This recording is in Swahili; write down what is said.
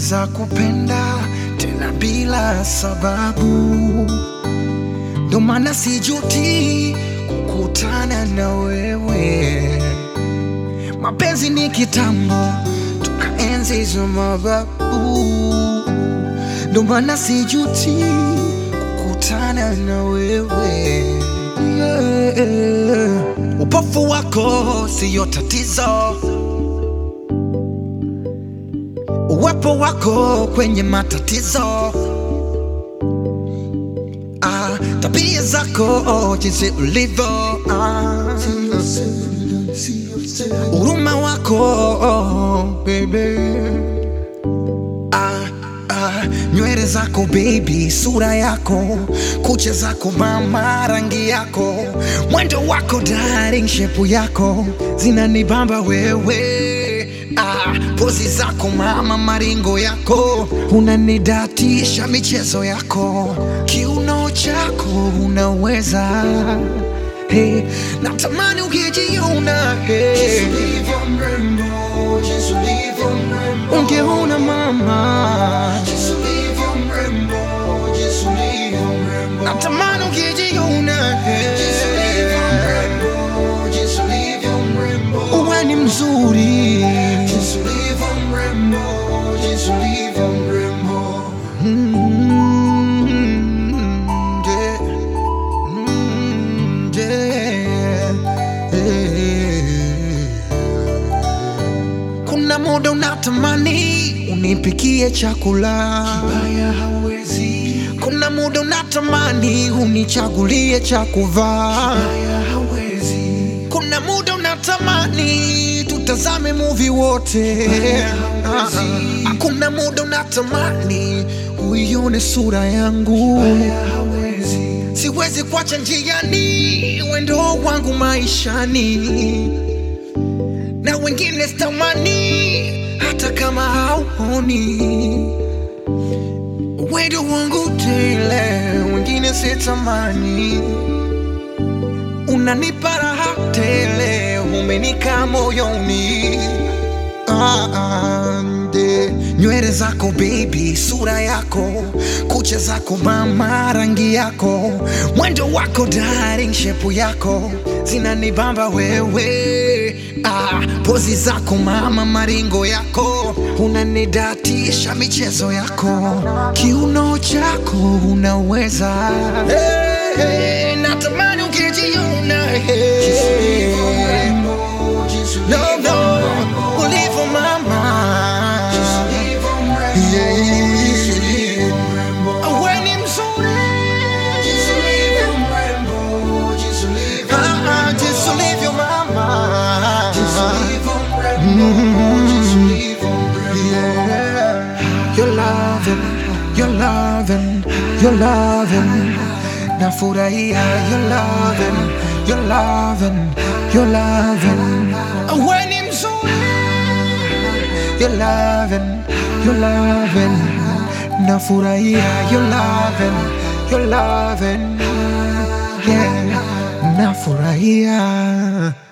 naweza kupenda tena bila sababu, ndo maana sijuti kukutana na wewe. Mapenzi ni kitambo, tukaenzi hizo mababu, ndo maana sijuti kukutana na wewe yeah. Upofu wako siyo tatizo, uwepo wako kwenye matatizo ah, tabia zako jinsi ulivyo ah, huruma wako baby ah, ah, nywele zako baby, sura yako, kucha zako mama, rangi yako, mwendo wako darling, shepu yako zinanibamba wewe ah, pozi zako mama, maringo yako unanidatisha, michezo yako, kiuno chako unaweza hey, natamani ukijiona hey. Ungeona mama, natamani ukijiona hey. Uwe ni mzuri Mm, yeah. Mm, yeah. Yeah. Kuna muda unatamani unipikie chakula kibaya, hawezi. Kuna muda unatamani unichagulie cha kuvaa kibaya, hawezi. Kuna muda unatamani tutazame movie wote Ah, ah. Kuna muda unatamani uione sura yangu siwezi kuacha njiani wendo wangu maishani na wengine sitamani hata kama hauoni wendo wangu tele wengine sitamani unanipa raha tele umenika moyoni Ah, ah, nde. nywele zako baby, sura yako, kucha zako mama, rangi yako, mwendo wako darling, shepu yako zinanibamba wewe. Ah, pozi zako mama, maringo yako unanidatisha, michezo yako, kiuno chako unaweza hey, hey, natamani ukijiona hey. No, no, ulivyo mama Yeah. Wewe ni mzuri Ah, ah, jinsi ulivyo mama Yeah. You're loving, you're loving, you're loving Nafurahia, you're loving, you're loving, you're loving Wewe ni mzuri You're loving, you're loving Nafurahia, you're loving, you're loving Yeah, nafurahia